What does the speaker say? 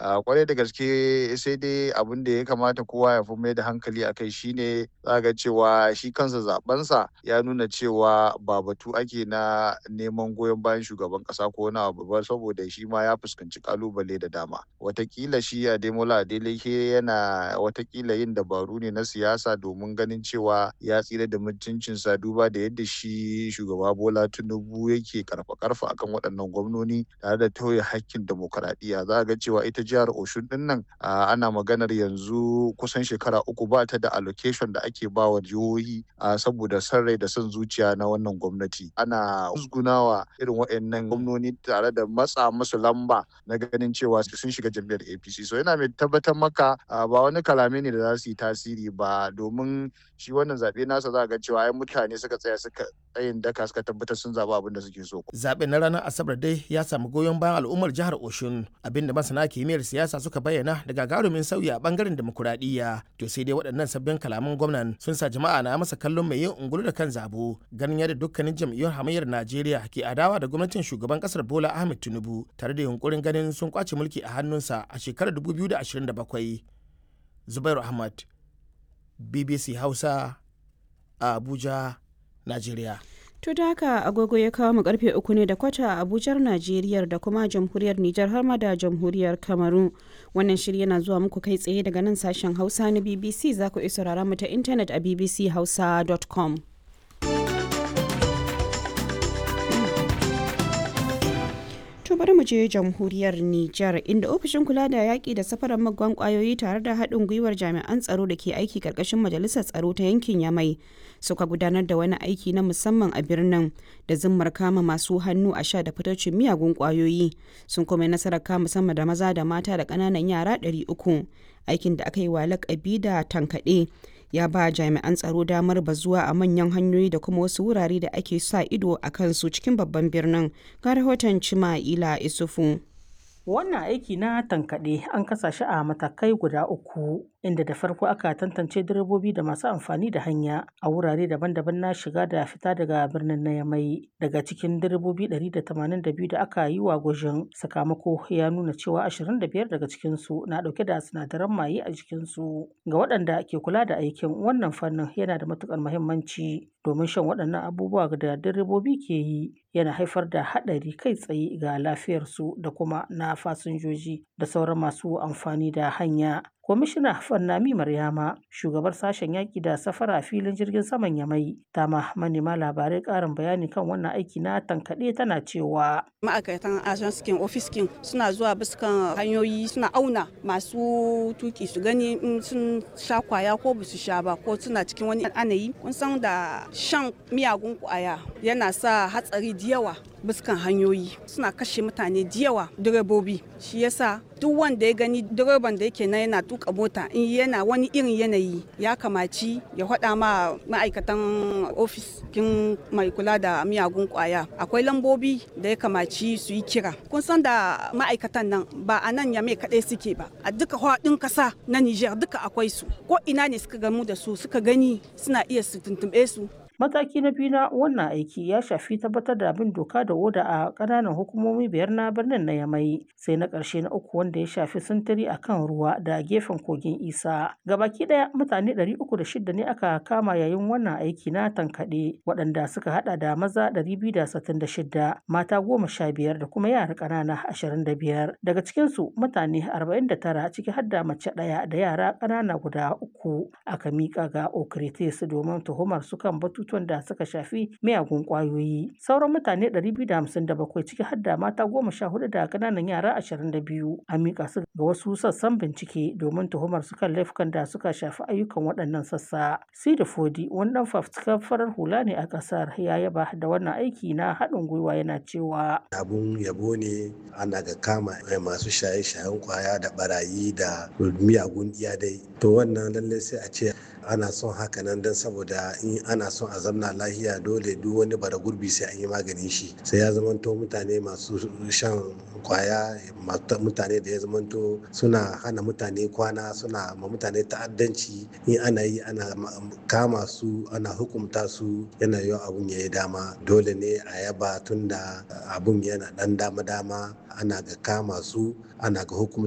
kwarai da gaske sai dai abin da ya kamata kowa ya fi mai da hankali a kai shine za ga cewa shi kansa zabensa ya nuna cewa ba batu ake na neman goyon bayan shugaban kasa ko wani abu ba saboda shi ma ya fuskanci kalubale da dama watakila shi ademola adeleke yana watakila yin dabaru ne na siyasa domin ganin cewa ya tsira da mutuncinsa duba da yadda shi shugaba bola tinubu yake karfa karfa akan waɗannan gwamnoni tare da tauye hakkin demokaradiyya za ga cewa ita jihar oshun din nan ana maganar yanzu kusan shekara uku ba ta da allocation da ake ba wa jihohi saboda son rai da son zuciya na wannan gwamnati ana musgunawa irin waɗannan gwamnoni tare da matsa musu lamba na ganin cewa sun shiga jam'iyyar apc so yana mai tabbatar maka ba wani kalame ne da za su yi tasiri ba domin shi wannan zaɓe nasa za ga cewa ai mutane suka tsaya suka tsayin daka suka tabbatar sun zaɓi abin da suke so. Zaɓen na ranar Asabar dai ya samu goyon bayan al'ummar jihar Oshun abinda masana kimiyyar siyasa suka bayyana da gagarumin sauyi a bangaren demokuraɗiyya. To sai dai waɗannan sabbin kalaman gwamnan sun sa jama'a na masa kallon mai yin ungulu da kan zabo ganin yadda dukkanin jam'iyyar hamayyar Najeriya ke adawa da gwamnatin shugaban ƙasar Bola Ahmed Tinubu tare da yunkurin ganin sun kwace mulki a hannunsa a shekarar 2027. Zubairu Ahmad, BBC Hausa, a Abuja, Najeriya. To da haka agogo ya kawo mu karfe uku ne da kwata a Abujar Najeriya da kuma jamhuriyar Nijar har ma da jamhuriyar Kamaru. Wannan shiri yana zuwa muku kai tsaye daga nan sashen Hausa na BBC za ku iya saurara mu ta intanet a bbchausa.com. To bari mu je jamhuriyar Nijar inda ofishin kula da yaƙi da safarar magwan ƙwayoyi tare da haɗin gwiwar jami'an tsaro da ke aiki ƙarƙashin majalisar tsaro ta yankin Yamai suka gudanar da wani aiki na musamman a birnin da zimmar kama masu hannu a sha da fitocin miyagun ƙwayoyi sun kuma nasarar kama sama da maza da mata da ƙananan yara 300 aikin da aka yi wa laƙabi da tankaɗe ya ba jami'an tsaro damar bazuwa a manyan hanyoyi da kuma wasu wurare da ake sa ido a kansu cikin babban birnin ga rahoton cima ila isufu wannan aiki na tankaɗe an kasa shi a matakai guda uku inda da farko aka tantance direbobi da masu amfani da hanya a wurare daban-daban na shiga da fita daga birnin na yamai daga cikin direbobi 182 da aka yi wa gwajin sakamako ya nuna cewa 25 daga cikinsu na dauke da sinadaran maye a jikinsu ga waɗanda ke kula da aikin wannan fannin yana da matukar muhimmanci domin shan waɗannan abubuwa da direbobi ke yi yana haifar da haɗari kai tsaye ga lafiyarsu da kuma na fasinjoji da sauran masu amfani da hanya Kwamishina Fannami Maryama, shugabar sashen yaƙi da safara filin jirgin saman Yamai, ta ma manema labarai ƙarin bayani kan wannan aiki na tankaɗe tana cewa. Ma'aikatan ajanskin ofiskin suna zuwa biskan hanyoyi suna auna masu tuki su gani in sun sha kwaya ko ba su sha ba ko suna cikin wani anayi. Kun san da shan miyagun kwaya yana sa hatsari da yawa biskan hanyoyi suna kashe mutane da yawa direbobi shi yasa duk wanda ya gani direban da yake na yana tuka mota in yana wani irin yanayi ya kamaci ya faɗa ma ma'aikatan ofis kin mai kula da miyagun kwaya akwai lambobi da ya kamaci su yi kira kun san da ma'aikatan nan ba a nan yame kaɗai suke ba a duka faɗin ƙasa na niger duka akwai su ko ina ne suka gamu da su suka gani suna iya su tuntuɓe su Mataki na biyu na wannan aiki ya shafi tabbatar da bin doka da oda a ƙananan hukumomi biyar na birnin na Yamai, sai na ƙarshe na uku wanda ya shafi sintiri a kan ruwa da gefen kogin Isa. Gabaki ɗaya mutane 306 ne aka kama yayin wannan aiki na tankaɗe, waɗanda suka haɗa da maza 266, mata goma sha biyar da kuma yara ƙanana 25. Daga cikinsu mutane 49 ciki har da mace ɗaya da yara ƙanana guda uku aka miƙa ga Okritis domin tuhumar su kan batu batutuwan da suka shafi miyagun kwayoyi sauran mutane 257 ciki har da mata 14 da kananan yara 22 an mika su ga wasu sassan bincike domin tuhumar su kan laifukan da suka shafi ayyukan waɗannan sassa sida fodi wani dan fafutukar farar hula ne a ƙasar ya yaba da wannan aiki na haɗin gwiwa yana cewa abun yabo ne ana ga kama masu shaye-shayen kwaya da barayi da miyagun iyadai to wannan lallai sai a ce ana son haka nan don saboda in ana son a zamna lahiya dole duk wani bara gurbi sai an yi maganin shi sai ya zamanto mutane masu shan kwaya mutane da ya zamanto suna hana mutane kwana suna ma mutane ta'addanci in ana yi ana kama su ana hukumta su yana yiwa abun ya yi dama dole ne a yaba tun da abun yana dan dama-dama ana ga kama su ana ga hukumta